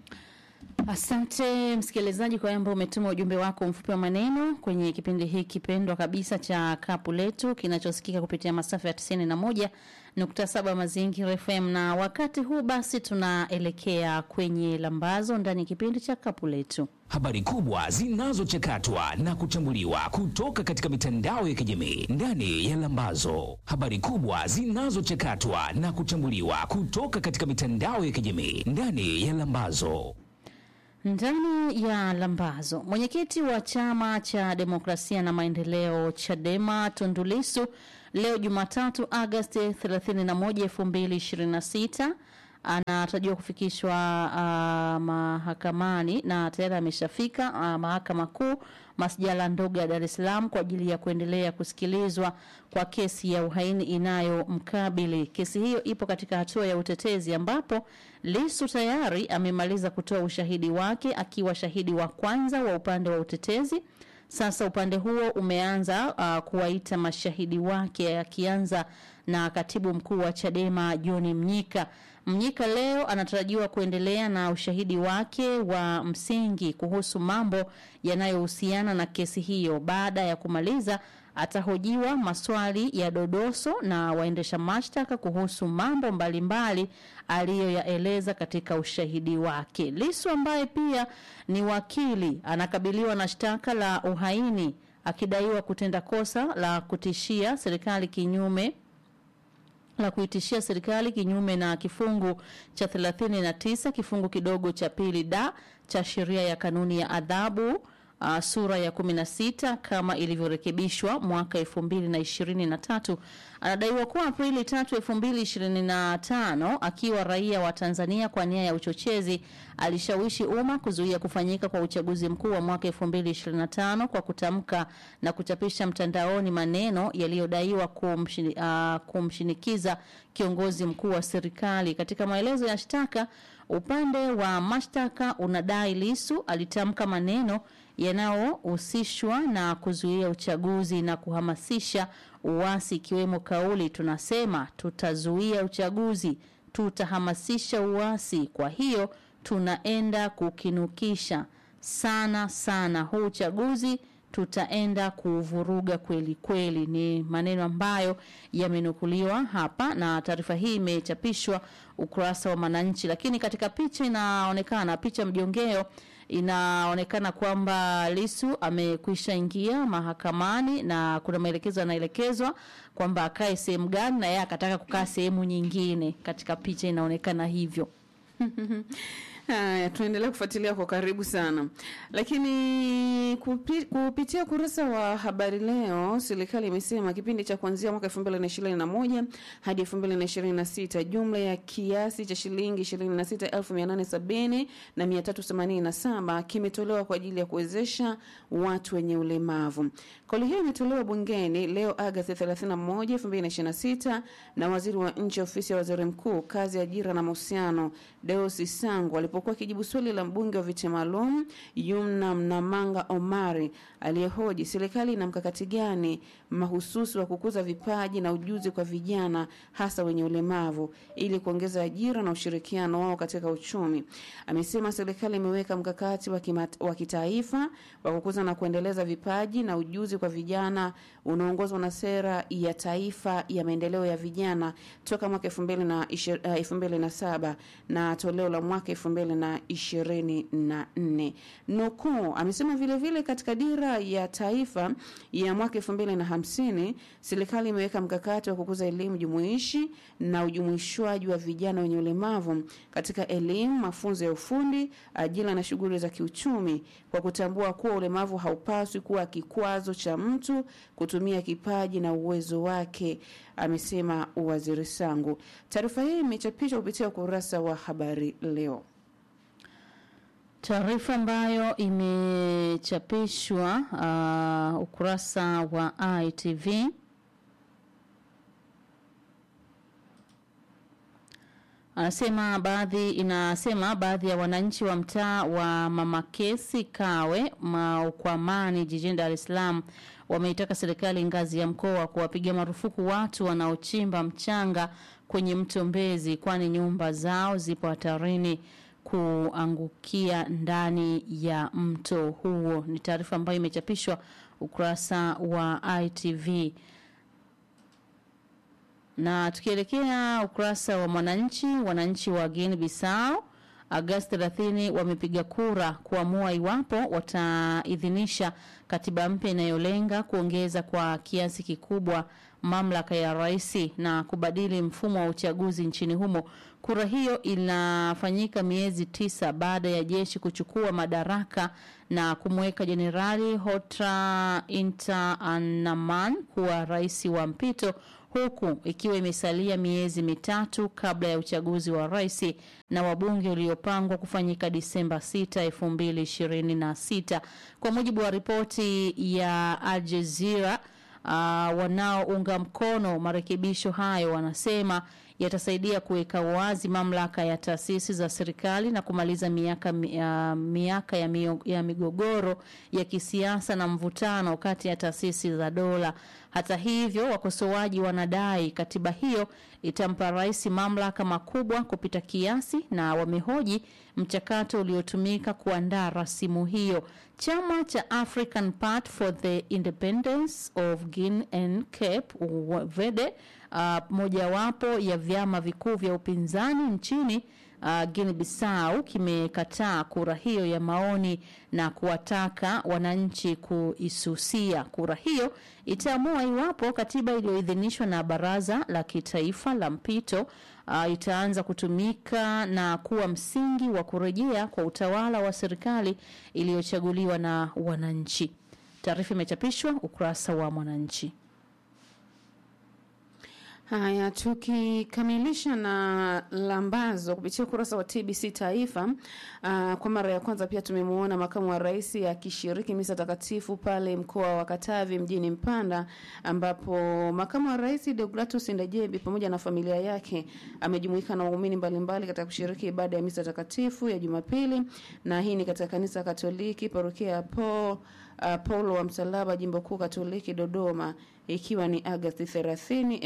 Asante msikilizaji kwa ambao umetuma ujumbe wako mfupi wa maneno kwenye kipindi hiki pendwa kabisa cha kapu letu kinachosikika kupitia masafa ya 91 nukta saba Mazingira FM, na wakati huu basi tunaelekea kwenye lambazo ndani ya kipindi cha kapu letu.
Habari kubwa zinazochakatwa na kuchambuliwa kutoka katika mitandao ya kijamii ndani ya Lambazo. Habari kubwa zinazochakatwa na kuchambuliwa kutoka katika mitandao ya kijamii ndani ya Lambazo.
Ndani ya Lambazo, mwenyekiti wa chama cha demokrasia na maendeleo CHADEMA Tundu Lissu leo Jumatatu Agosti 31, 2026 anatarajiwa kufikishwa uh, mahakamani na tayari ameshafika uh, mahakama kuu masjala ndogo ya Dar es Salaam kwa ajili ya kuendelea kusikilizwa kwa kesi ya uhaini inayomkabili. Kesi hiyo ipo katika hatua ya utetezi ambapo Lissu tayari amemaliza kutoa ushahidi wake akiwa shahidi wa kwanza wa upande wa utetezi. Sasa upande huo umeanza uh, kuwaita mashahidi wake akianza na katibu mkuu wa Chadema John Mnyika. Mnyika leo anatarajiwa kuendelea na ushahidi wake wa msingi kuhusu mambo yanayohusiana na kesi hiyo. Baada ya kumaliza, atahojiwa maswali ya dodoso na waendesha mashtaka kuhusu mambo mbalimbali aliyoyaeleza katika ushahidi wake. Lissu ambaye pia ni wakili anakabiliwa na shtaka la uhaini akidaiwa kutenda kosa la kutishia serikali kinyume la kuitishia serikali kinyume na kifungu cha 39 kifungu kidogo cha pili da cha sheria ya kanuni ya adhabu uh, sura ya 16 kama ilivyorekebishwa mwaka 2023. Anadaiwa kuwa Aprili 3, 2025 akiwa raia wa Tanzania kwa nia ya uchochezi alishawishi umma kuzuia kufanyika kwa uchaguzi mkuu wa mwaka 2025 kwa kutamka na kuchapisha mtandaoni maneno yaliyodaiwa kumshini, uh, kumshinikiza kiongozi mkuu wa serikali. Katika maelezo ya shtaka, upande wa mashtaka unadai Lissu alitamka maneno yanayohusishwa na kuzuia uchaguzi na kuhamasisha uasi, ikiwemo kauli tunasema tutazuia uchaguzi, tutahamasisha uasi, kwa hiyo tunaenda kukinukisha sana sana huu uchaguzi tutaenda kuvuruga kweli kweli. Ni maneno ambayo yamenukuliwa hapa, na taarifa hii imechapishwa ukurasa wa Mwananchi. Lakini katika picha inaonekana, picha mjongeo inaonekana kwamba Lissu amekwisha ingia mahakamani na kuna maelekezo yanaelekezwa kwamba akae sehemu gani, na yeye akataka kukaa sehemu nyingine. Katika picha inaonekana hivyo.
Haya, tunaendelea kufuatilia kwa karibu sana, lakini kupi, kupitia ukurasa wa habari leo, serikali imesema kipindi cha kuanzia mwaka 2021 hadi 2026 jumla ya kiasi cha shilingi 26870 na 387 kimetolewa kwa ajili ya kuwezesha watu wenye ulemavu. Kauli hiyo imetolewa bungeni leo Agosti 31, 2026 na waziri wa nchi ofisi ya waziri mkuu kazi, ajira na mahusiano Deusi Sangu alipokuwa akijibu swali la mbunge wa viti maalum Yumna Mnamanga Omari aliyehoji serikali ina mkakati gani mahususi wa kukuza vipaji na ujuzi kwa vijana hasa wenye ulemavu ili kuongeza ajira na ushirikiano wao katika uchumi. Amesema serikali imeweka mkakati wa kimat- wa kitaifa wa kukuza na kuendeleza vipaji na ujuzi kwa vijana unaoongozwa na sera ya taifa ya maendeleo ya vijana toka mwaka 2007 na toleo la mwaka 2024. Nukuu, amesema vile vile katika dira ya taifa ya mwaka 2050 serikali imeweka mkakati wa kukuza elimu jumuishi na ujumuishwaji wa vijana wenye ulemavu katika elimu, mafunzo ya ufundi, ajira na shughuli za kiuchumi kwa kutambua kuwa ulemavu haupaswi kuwa kikwazo cha mtu kutumia kipaji na uwezo wake, amesema Waziri Sangu. Taarifa hii imechapishwa kupitia ukurasa wa habari leo.
Taarifa ambayo imechapishwa uh, ukurasa wa ITV anasema baadhi inasema baadhi ya wananchi wa mtaa wa Mamakesi Kawe Maukwamani jijini Dar es Salaam wameitaka serikali ngazi ya mkoa kuwapiga marufuku watu wanaochimba mchanga kwenye mto Mbezi kwani nyumba zao zipo hatarini kuangukia ndani ya mto huo. Ni taarifa ambayo imechapishwa ukurasa wa ITV. Na tukielekea ukurasa wa Mwananchi, wananchi wa Guinea Bissau Agosti 30 wamepiga kura kuamua iwapo wataidhinisha katiba mpya inayolenga kuongeza kwa kiasi kikubwa mamlaka ya rais na kubadili mfumo wa uchaguzi nchini humo. Kura hiyo inafanyika miezi tisa baada ya jeshi kuchukua madaraka na kumweka Jenerali Hotra Inter Anaman kuwa rais wa mpito huku ikiwa imesalia miezi mitatu kabla ya uchaguzi wa rais na wabunge uliopangwa kufanyika Disemba 6, 2026. Kwa mujibu wa ripoti ya Al Jazeera, uh, wanaounga mkono marekebisho hayo wanasema yatasaidia kuweka wazi mamlaka ya taasisi za serikali na kumaliza miaka, uh, miaka ya, mio, ya migogoro ya kisiasa na mvutano kati ya taasisi za dola. Hata hivyo, wakosoaji wanadai katiba hiyo itampa rais mamlaka makubwa kupita kiasi na wamehoji mchakato uliotumika kuandaa rasimu hiyo. Chama cha African Party for the Independence of Guinea and Cape Verde uh, mojawapo ya vyama vikuu vya upinzani nchini uh, Guinea Bissau kimekataa kura hiyo ya maoni na kuwataka wananchi kuisusia. Kura hiyo itaamua iwapo katiba iliyoidhinishwa na Baraza la Kitaifa la Mpito uh, itaanza kutumika na kuwa msingi wa kurejea kwa utawala wa serikali iliyochaguliwa na wananchi. Taarifa imechapishwa ukurasa wa Mwananchi.
Haya, tukikamilisha na lambazo kupitia ukurasa wa TBC Taifa. Uh, kwa mara ya kwanza pia tumemwona makamu wa rais akishiriki misa takatifu pale mkoa wa Katavi mjini Mpanda, ambapo makamu wa rais Deogratus Ndejembi pamoja na familia yake amejumuika na waumini mbalimbali katika kushiriki ibada ya misa takatifu ya Jumapili, na hii ni katika kanisa Katoliki parokia ya Paul uh, Paulo wa Msalaba jimbo kuu Katoliki Dodoma ikiwa ni Agosti 30,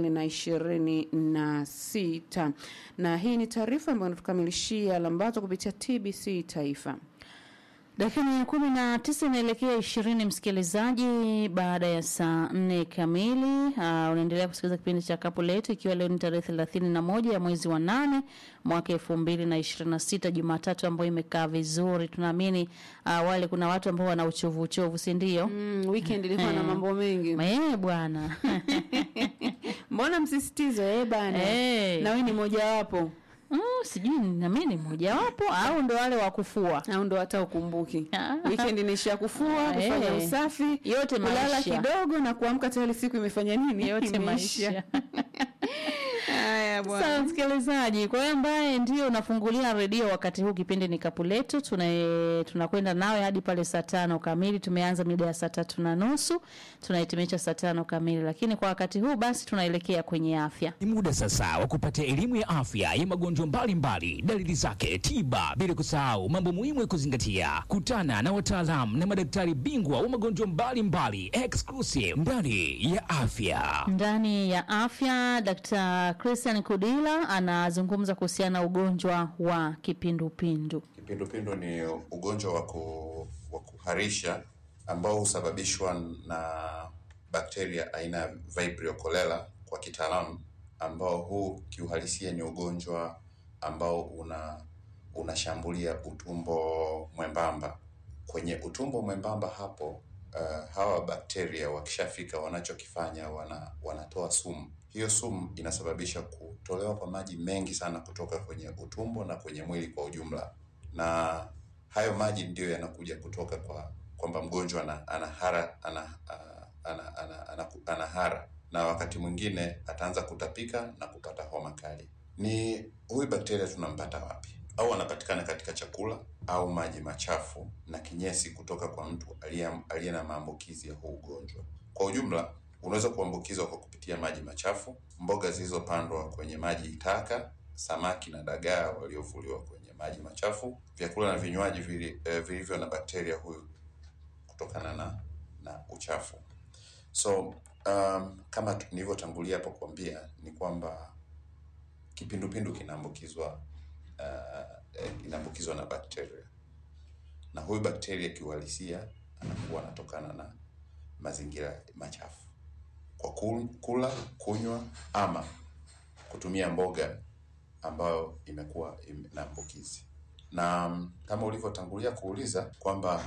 2026. Na hii ni taarifa ambayo inatukamilishia lambazo kupitia TBC Taifa.
Dakika ya kumi na tisa inaelekea ishirini, msikilizaji, baada ya saa nne kamili. Uh, unaendelea kusikiliza kipindi cha kapu letu, ikiwa leo ni tarehe thelathini na moja ya mwezi wa nane mwaka elfu mbili na ishirini na sita Jumatatu ambayo imekaa vizuri. Tunaamini uh, wale kuna watu ambao wana uchovu uchovu, si ndio?
Mm, weekend ilikuwa na
Eh.
mambo mengi.
Eh, bwana
Mbona msisitizo eh bana?
Eh.
Na wewe ni mojawapo.
mm, sijui nami ni mojawapo au ndo wale wa kufua
au ndo hata ukumbuki
Ah.
weekend nisha kufua kufanya
Eh.
usafi
Yote
kulala
maisha.
kidogo na kuamka tayari siku imefanya nini
yote
Imeisha.
maisha
haya bwana
Sawa msikilizaji, kwa hiyo ambaye ndio unafungulia redio wakati huu, kipindi ni kapu letu, tuna tunakwenda nawe hadi pale saa tano kamili. Tumeanza mida ya saa tatu na nusu tunahitimisha saa tano kamili, lakini kwa wakati huu basi tunaelekea kwenye afya.
Ni muda sasa wa kupata elimu ya afya ya magonjwa mbalimbali, dalili zake, tiba, bila kusahau mambo muhimu ya kuzingatia. Kutana na wataalamu na madaktari bingwa wa magonjwa mbalimbali, exclusive ndani ya afya.
Ndani ya afya, Dr. Christian Kudila anazungumza kuhusiana na ugonjwa wa kipindupindu.
Kipindupindu ni ugonjwa wa ku- wa kuharisha ambao husababishwa na bakteria aina ya Vibrio cholera kwa kitaalamu, ambao huu kiuhalisia ni ugonjwa ambao una unashambulia utumbo mwembamba. Kwenye utumbo mwembamba hapo, uh, hawa bakteria wakishafika, wanachokifanya wana, wanatoa sumu. Hiyo sumu inasababisha kutolewa kwa maji mengi sana kutoka kwenye utumbo na kwenye mwili kwa ujumla na hayo maji ndiyo yanakuja kutoka kwa kwamba mgonjwa ana, ana hara ana, ana, ana, ana, ana, ana hara na wakati mwingine ataanza kutapika na kupata homa kali. Ni huyu bakteria tunampata wapi? Au anapatikana katika chakula au maji machafu na kinyesi kutoka kwa mtu aliye aliye na maambukizi ya huu ugonjwa. Kwa ujumla, unaweza kuambukizwa kwa kupitia maji machafu, mboga zilizopandwa kwenye maji taka, samaki na dagaa waliovuliwa kwenye maji machafu, vyakula na vinywaji vili- eh, vilivyo na bakteria huyu kutokana na na uchafu. So um, kama tu- nilivyotangulia hapo kuambia ni kwamba kipindupindu kinaambukizwa uh, eh, kinaambukizwa na bakteria, na huyu bakteria kiuhalisia anakuwa anatokana na mazingira machafu kwa kul- kula, kunywa ama kutumia mboga ambayo imekuwa ime- na ambukizi. Na mm, kama ulivyotangulia kuuliza kwamba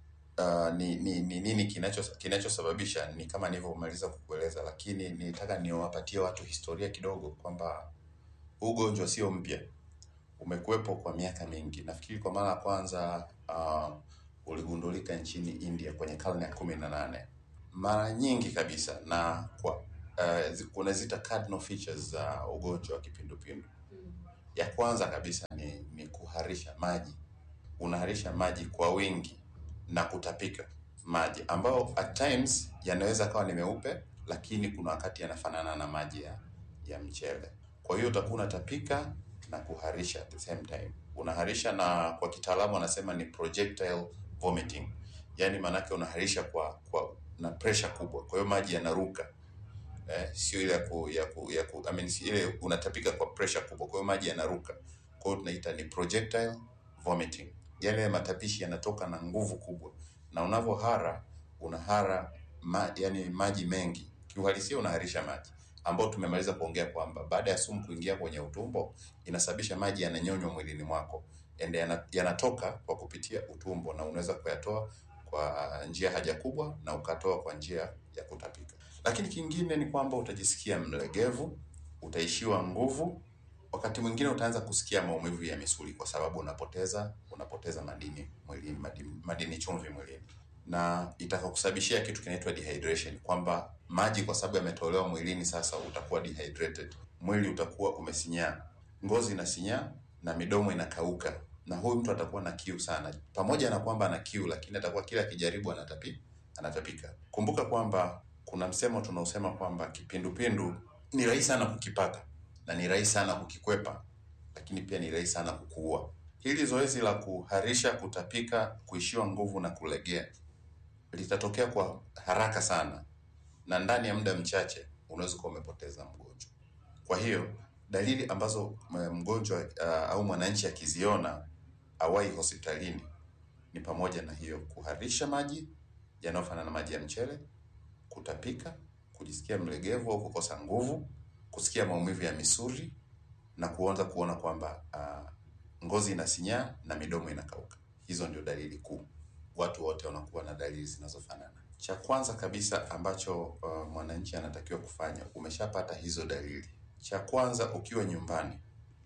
uh, ni, ni, ni nini kinacho kinachosababisha, ni kama nilivyomaliza kukueleza, lakini nilitaka niwapatie watu historia kidogo kwamba huu ugonjwa sio mpya, umekuwepo kwa miaka mingi. Nafikiri kwa mara ya kwanza uh, uligundulika nchini India kwenye karne ya kumi na nane mara nyingi kabisa, na kwa uh, zi- kunazita cardinal features za ugonjwa wa kipindupindu. Ya kwanza kabisa ni, ni kuharisha maji. Unaharisha maji kwa wingi na kutapika maji ambayo at times yanaweza kawa ni meupe, lakini kuna wakati yanafanana na maji ya, ya mchele. Kwa hiyo utakuwa unatapika na kuharisha at the same time. Unaharisha na kwa kitaalamu wanasema ni projectile vomiting, yaani maanake unaharisha kwa, kwa na pressure kubwa, kwa hiyo maji yanaruka eh, sio ile ya ku, ya ku, ya ku, I mean, si ile unatapika kwa pressure kubwa, kwa hiyo maji yanaruka. Kwa hiyo tunaita ni projectile vomiting, yale matapishi yanatoka na nguvu kubwa, na unavyohara unahara ma, yani maji mengi, kiuhalisia unaharisha maji ambao tumemaliza kuongea kwamba baada ya sumu kuingia kwenye utumbo inasababisha maji yananyonywa mwilini mwako and yana- yanatoka kwa kupitia utumbo na unaweza kuyatoa kwa njia haja kubwa na ukatoa kwa njia ya kutapika. Lakini kingine ni kwamba utajisikia mlegevu, utaishiwa nguvu, wakati mwingine utaanza kusikia maumivu ya misuli kwa sababu unapoteza unapoteza madini mwilini, madini, madini chumvi mwilini, na itakakusababishia kitu kinaitwa dehydration, kwamba maji kwa sababu yametolewa mwilini, sasa utakuwa dehydrated, mwili utakuwa umesinyaa, ngozi inasinyaa na midomo inakauka, na huyu mtu atakuwa na kiu sana, pamoja na kwamba ana kiu, lakini atakuwa kila akijaribu anatapi, anatapika. Kumbuka kwamba kuna msemo tunaosema kwamba kipindupindu ni rahisi sana kukipata na ni rahisi sana kukikwepa, lakini pia ni rahisi sana kukuua. Hili zoezi la kuharisha, kutapika, kuishiwa nguvu na kulegea litatokea kwa haraka sana, na ndani ya muda mchache unaweza kuwa umepoteza mgonjwa. Kwa hiyo dalili ambazo m- mgonjwa uh, au mwananchi akiziona awai hospitalini ni pamoja na hiyo kuharisha maji yanayofanana na maji ya mchele, kutapika, kujisikia mlegevu au kukosa nguvu, kusikia maumivu ya misuli na kuanza kuona kwamba uh, ngozi inasinyaa na midomo inakauka. Hizo ndio dalili kuu. Watu wote wanakuwa na dalili zinazofanana. Cha kwanza kabisa ambacho uh, mwananchi anatakiwa kufanya, umeshapata hizo dalili. Cha kwanza ukiwa nyumbani,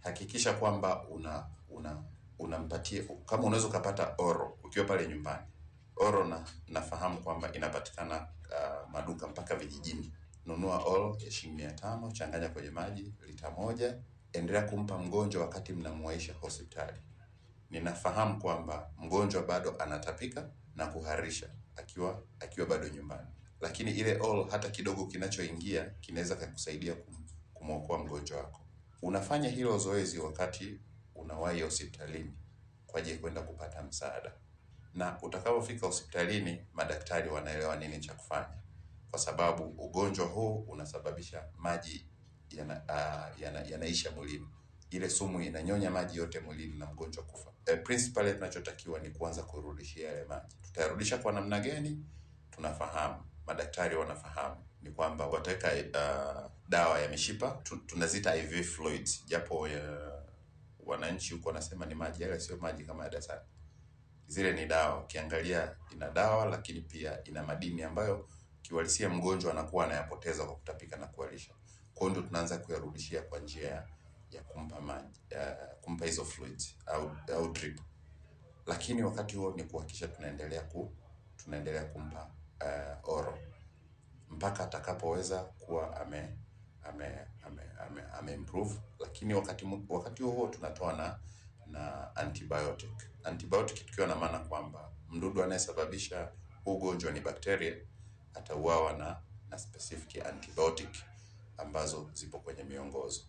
hakikisha kwamba una una unampatia kama unaweza ukapata oro ukiwa pale nyumbani. Oro na nafahamu kwamba inapatikana uh, maduka mpaka vijijini. Nunua oro ya shilingi mia tano, changanya kwenye maji lita moja, endelea kumpa mgonjwa wakati mnamuwaisha hospitali. Ninafahamu kwamba mgonjwa bado anatapika na kuharisha akiwa akiwa bado nyumbani, lakini ile all hata kidogo kinachoingia kinaweza kukusaidia kum, kumwokoa mgonjwa wako. Unafanya hilo zoezi wakati unawahi hospitalini kwa ajili ya kwenda kupata msaada, na utakapofika hospitalini madaktari wanaelewa nini cha kufanya, kwa sababu ugonjwa huu unasababisha maji yana, uh, yana, yanaisha mwilini ile sumu inanyonya maji yote mwilini na mgonjwa kufa. E, principally tunachotakiwa ni kuanza kurudishia yale maji. Tutayarudisha kwa namna gani? Tunafahamu, madaktari wanafahamu ni kwamba wataweka uh, dawa ya mishipa tu, tunazita IV fluids, japo uh, wananchi huko wanasema ni maji, yale sio maji kama ya dasani. Zile ni dawa, ukiangalia ina dawa, lakini pia ina madini ambayo kiuhalisia mgonjwa anakuwa anayapoteza kwa kutapika na kuharisha. Kwa hiyo ndio tunaanza kuyarudishia kwa njia ya ya kumpa maji uh, kumpa hizo fluids au au drip, lakini wakati huo ni kuhakikisha tunaendelea ku tunaendelea kumpa uh, oro mpaka atakapoweza kuwa ame ame ame, ame, ame improve, lakini wakati mu- wakati huo huo tunatoa na na antibiotic. Antibiotic tukiwa na maana kwamba mdudu anayesababisha huu ugonjwa ni bakteria, atauawa na na specific antibiotic ambazo zipo kwenye miongozo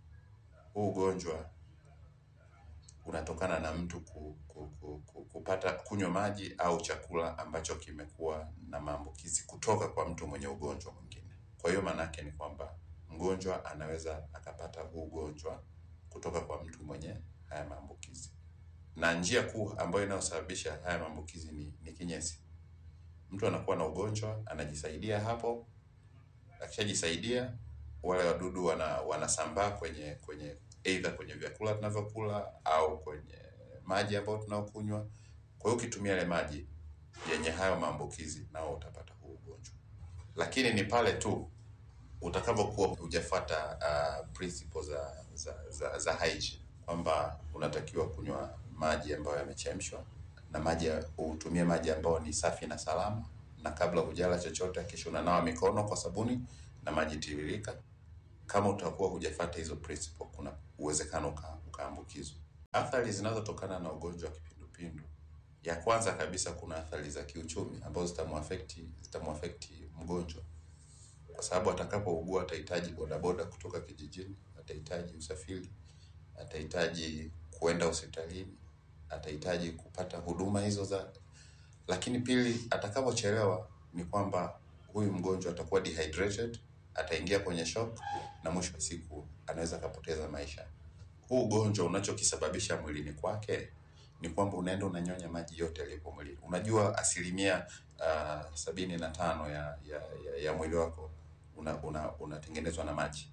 huu ugonjwa unatokana na mtu ku, ku, ku, ku, kupata kunywa maji au chakula ambacho kimekuwa na maambukizi kutoka kwa mtu mwenye ugonjwa mwingine. Kwa hiyo maana yake ni kwamba mgonjwa anaweza akapata huu ugonjwa kutoka kwa mtu mwenye haya maambukizi, na njia kuu ambayo inayosababisha haya maambukizi ni, ni kinyesi. Mtu anakuwa na ugonjwa, anajisaidia hapo, akishajisaidia wale wadudu wana wanasambaa kwenye kwenye either kwenye vyakula tunavyokula au kwenye maji ambayo tunaokunywa. Kwa hiyo ukitumia yale maji yenye hayo maambukizi, nao utapata huu ugonjwa, lakini ni pale tu utakapokuwa hujafuata uh, principles za za, za, za hygiene kwamba unatakiwa kunywa maji ambayo yamechemshwa na maji ya- utumie maji ambayo ni safi na salama, na kabla hujala chochote kisha unanawa mikono kwa sabuni na maji tiririka. Kama utakuwa hujafuata hizo principle, kuna uwezekano uka, ukaambukizwa. Athari zinazotokana na ugonjwa wa kipindupindu, ya kwanza kabisa, kuna athari za kiuchumi ambazo zitamuafekti zitamuafekti mgonjwa kwa sababu atakapougua atahitaji bodaboda kutoka kijijini, atahitaji usafiri, atahitaji kuenda hospitalini, atahitaji kupata huduma hizo za. Lakini pili, atakapochelewa ni kwamba huyu mgonjwa atakuwa dehydrated, ataingia kwenye shock na mwisho wa siku anaweza akapoteza maisha. Huu ugonjwa unachokisababisha mwilini kwake ni kwamba unaenda unanyonya maji yote yaliyopo mwilini. Unajua asilimia uh, sabini na tano ya, ya, ya, ya mwili wako una, una, unatengenezwa na maji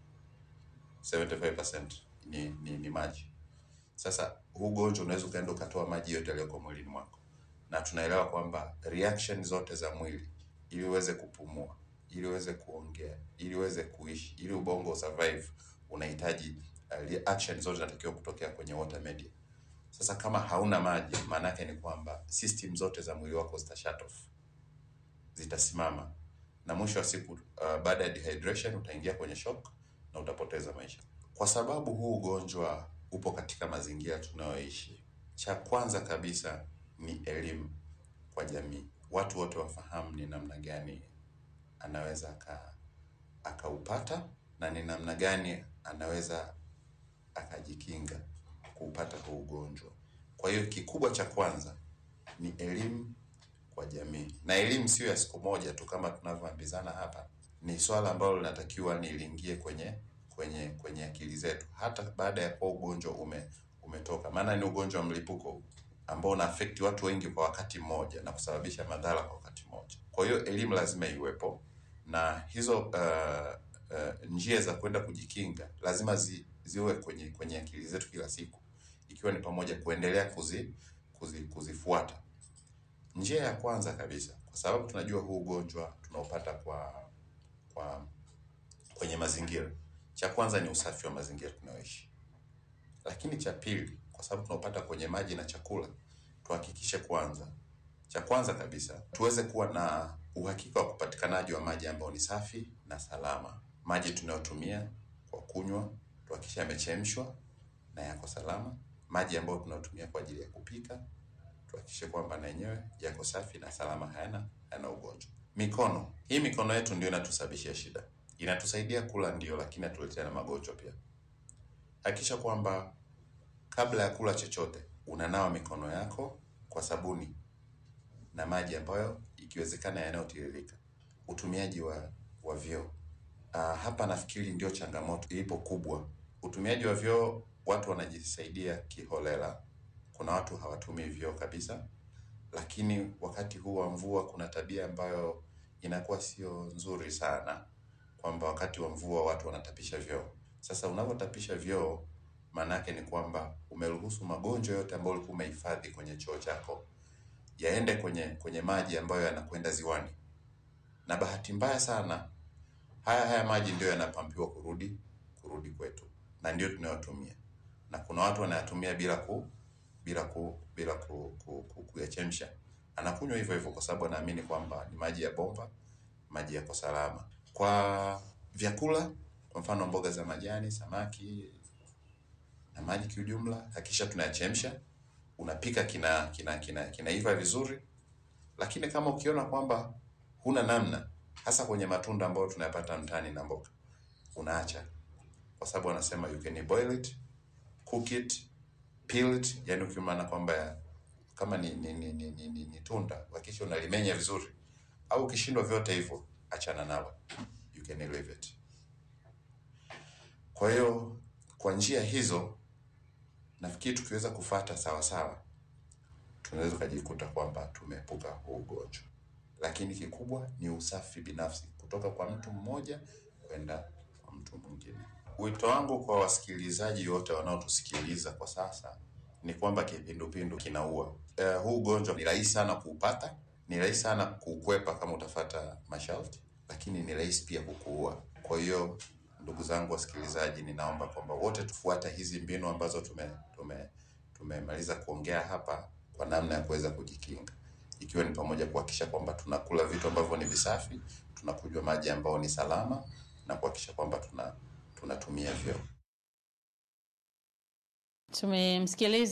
75% ni, ni, ni maji. Sasa huu ugonjwa unaweza ukaenda ukatoa maji yote yaliyoko mwilini mwako, na tunaelewa kwamba reaction zote za mwili ili uweze kupumua, ili uweze kuongea, ili uweze kuishi, ili ubongo survive, unahitaji uh, reaction zote zinatakiwa kutokea kwenye water media. Sasa kama hauna maji, maana yake ni kwamba system zote za mwili wako zita shut off, zitasimama na mwisho wa siku uh, baada ya dehydration utaingia kwenye shock na utapoteza maisha. Kwa sababu huu ugonjwa upo katika mazingira tunayoishi, cha kwanza kabisa ni elimu kwa jamii, watu wote wafahamu ni namna gani anaweza aka akaupata na ni namna gani anaweza akajikinga kuupata huu ugonjwa. Kwa hiyo kikubwa cha kwanza ni elimu kwa jamii, na elimu sio ya siku moja tu kama tunavyoambizana hapa. Ni swala ambalo linatakiwa ni liingie kwenye kwenye kwenye akili zetu hata baada ya kuwa ugonjwa ume umetoka, maana ni ugonjwa wa mlipuko huu ambao una affect watu wengi kwa wakati mmoja na kusababisha madhara kwa wakati mmoja. Kwa hiyo elimu lazima iwepo na hizo uh, uh, njia za kwenda kujikinga lazima zi, ziwe kwenye kwenye akili zetu kila siku, ikiwa ni pamoja kuendelea kuzi, kuzi, kuzifuata. Njia ya kwanza kabisa, kwa sababu tunajua huu ugonjwa tunaopata kwa kwa kwenye mazingira, cha kwanza ni usafi wa mazingira tunayoishi. Lakini cha pili, kwa sababu tunaopata kwenye maji na chakula, tuhakikishe kwanza, cha kwanza kabisa tuweze kuwa na uhakika wa upatikanaji wa maji ambayo ni safi na salama. Maji tunayotumia kwa kunywa tuhakikishe yamechemshwa na yako salama. Maji ambayo tunayotumia kwa ajili ya kupika tuhakikishe kwamba na yenyewe yako safi na salama, hayana hayana ugonjwa. Mikono, hii mikono yetu ndio inatusababishia shida. Inatusaidia kula ndio, lakini atuletea na magonjwa pia. Hakikisha kwamba kabla ya kula chochote unanawa mikono yako kwa sabuni na maji ambayo ikiwezekana yanayotiririka. Utumiaji wa wa vyoo, ah, hapa nafikiri ndio changamoto ilipo kubwa. Utumiaji wa vyoo, watu wanajisaidia kiholela. Kuna watu hawatumii vyoo kabisa, lakini wakati huu wa mvua kuna tabia ambayo inakuwa sio nzuri sana, kwamba wakati wa mvua watu wanatapisha vyoo. Sasa unavyotapisha vyoo, maana yake ni kwamba umeruhusu magonjwa yote ambayo ulikuwa umehifadhi kwenye choo chako yaende kwenye kwenye maji ambayo yanakwenda ziwani, na bahati mbaya sana haya haya maji ndio yanapampiwa kurudi kurudi kwetu, na ndio tunayotumia, na kuna watu wanayatumia bila ku bila ku bila ku, ku, ku, kuyachemsha, anakunywa hivyo hivyo kwa sababu anaamini kwamba ni maji ya bomba, maji yako salama. Kwa vyakula, kwa mfano mboga za majani, samaki na maji kiujumla, hakikisha tunayachemsha unapika kina kina kina kinaiva vizuri, lakini kama ukiona kwamba huna namna, hasa kwenye matunda ambayo tunayapata mtaani na mboga, unaacha, kwa sababu wanasema you can boil it, cook it, peel it, yani ukimaana kwamba kama ni ni, ni, ni, ni, ni, ni tunda hakikisha unalimenya vizuri, au ukishindwa vyote hivyo, achana nalo, you can leave it. Kwa hiyo kwa njia hizo nafikiri tukiweza kufata sawa sawa, tunaweza ukajikuta kwamba tumeepuka huu ugonjwa, lakini kikubwa ni usafi binafsi kutoka kwa mtu mmoja kwenda kwa mtu mwingine. Wito wangu kwa wasikilizaji wote wanaotusikiliza kwa sasa ni kwamba kipindupindu kinaua. Eh, huu ugonjwa ni rahisi sana kuupata, ni rahisi sana kuukwepa kama utafata masharti, lakini ni rahisi pia kukuua. Kwa hiyo ndugu zangu wasikilizaji, ninaomba kwamba wote tufuate hizi mbinu ambazo tume tume tumemaliza kuongea hapa kwa namna ya kuweza kujikinga, ikiwa ni pamoja kuhakikisha kwamba tunakula vitu ambavyo ni visafi, tunakunywa maji ambayo ni salama na kuhakikisha kwamba tuna tunatumia vyoo.
Tumemsikiliza